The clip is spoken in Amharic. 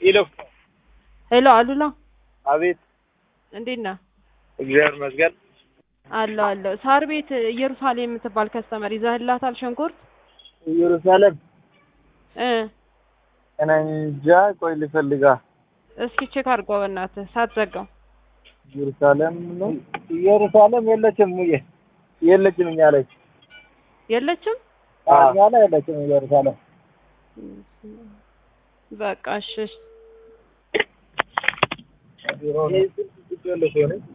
ሄሎ ሄሎ አሉላ አቤት እንዴት ነህ? እግዚአብሔር ይመስገን አለሁ አለሁ። ሳር ቤት ኢየሩሳሌም የምትባል ከስተመር ይዘህላታል ሽንኩርት ኢየሩሳሌም እ እኔ እንጃ ቆይ ልፈልጋ እስኪ ቼክ አድርገው በእናትህ ሳትዘጋው። ኢየሩሳሌም ነው ኢየሩሳሌም የለችም ሙዬ የለችም እኛ ላይ የለችም እኛ ላይ የለችም ኢየሩሳሌም በቃ እሺ እሺ። ቢሮ ነው